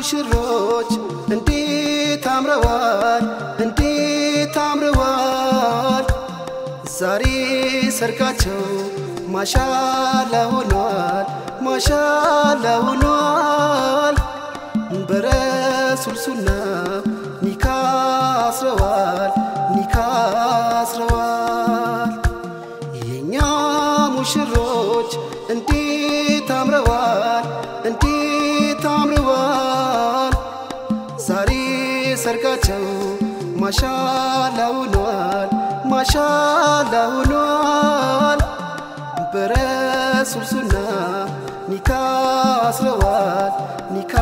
ሙሽሮች እንዴት አምረዋል እንዴት አምረዋል ዛሬ ሰርጋቸው ማሻላ ሆኗል ማሻላ ሆኗል በረሱል ሱና ኒካ አስረዋል ኒካ አስረዋል የኛ ሙሽሮች እንዴት አምረዋል እንዴት አምረዋል ዛሬ ሰርጋቸው ማሻላ ሆኗል ማሻላ ሆኗል በረሱል ሱና ኒካ አስረዋል ኒካ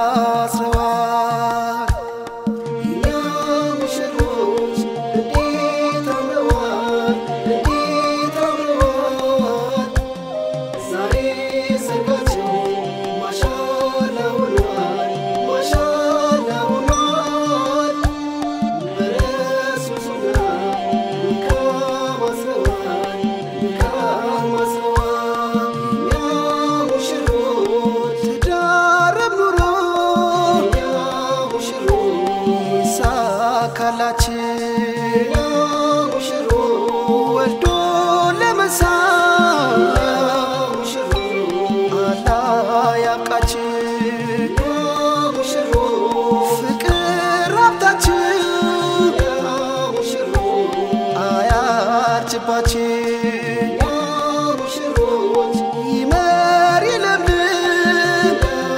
አስረዋል የኛ ሙሽሮች እንዴት አምረዋል እንዴት አምረዋል ዛሬ ሰርጋቸው ማሻላ ሆኗል ማሻላ ሆኗል በረሱል ሱና ኒካ አስረዋል ኒካ አስረዋል የኛ ሙሽሮች ትዳረም ኑሮ የኛ ሙሽሮች ይሳካላችን ወልዶ ለመሳም አላህ ያብቃችን ፍቅር ሀብታችን አያርጅባችን ይመር ይለምልም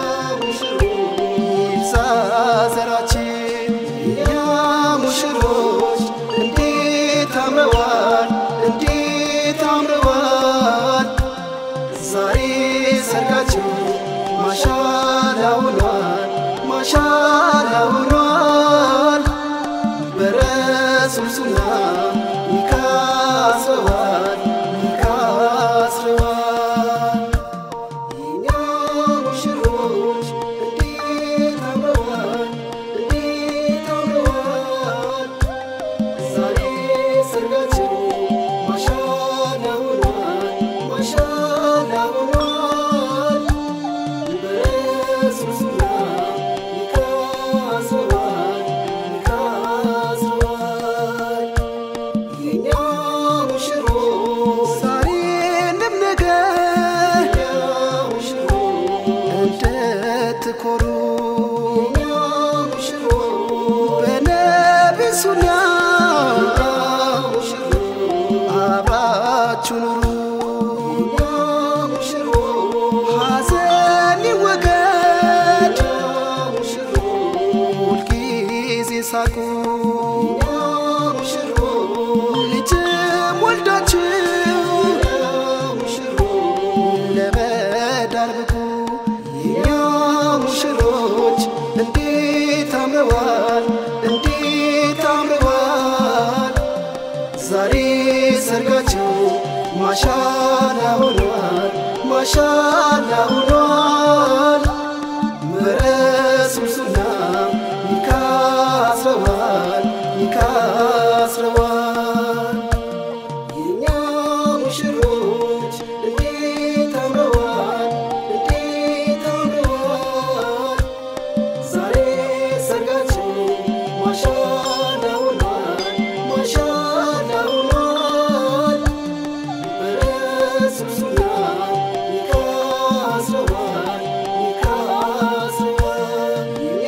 ይብዛ ዘራችን የኛ ሙሽሮች እንዴት አምረዋል እንዴት አምረዋል ዛሬ ሰርጋቸው ማሻላ ሆኗል ማሻላ ሆኗል በረሱል ሱና ኒካ አስረዋል ኒካ አስረዋል የኛ ሙሽሮች እንዴት አምረዋል እንዴት አምረዋል ዛሬ ሰርጋቸው ማሻላ ሆኗል ማሻላ ሆኗል በረሱል ሱና ኒካ አስረዋል ኒካ አስረዋል የኛ ሙሽሮች ዛሬንም ነገ እንድትኮሩ በነቢ ሱና አብራችሁ ኑሩ ሐዘን ይወገድ ሁልጊዜ ሳቁ ልጅም ወልዳችሁ ለመዳር ብቁ የኛ ሙሽሮች እንዴት አምረዋል እንዴት አምረዋል ዛሬ ሰርጋቸው ማሻላ ሆኗል ማሻላ ሆኗል በረሱል ሱና ኒካ አስረዋል ኒካ አስረዋል የኛ ሙሽሮች እንዴት አምረዋል እንዴት አምረዋል ዛሬ ሰርጋቸው ማሻላ ሆኗል ማሻላ ሆኗል በረሱል ሱና ኒካ አስረዋል ኒካ አስረዋል የኛ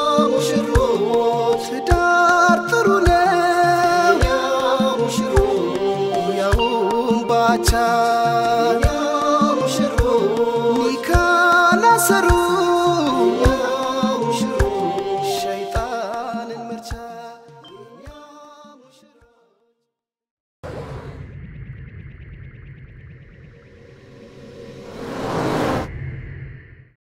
ሙሽሮች ትዳር ጥሩ ነው የኛ ሙሽሮች ያውም ባቻ የኛ ሙሽሮች ኒካ ላሰሩ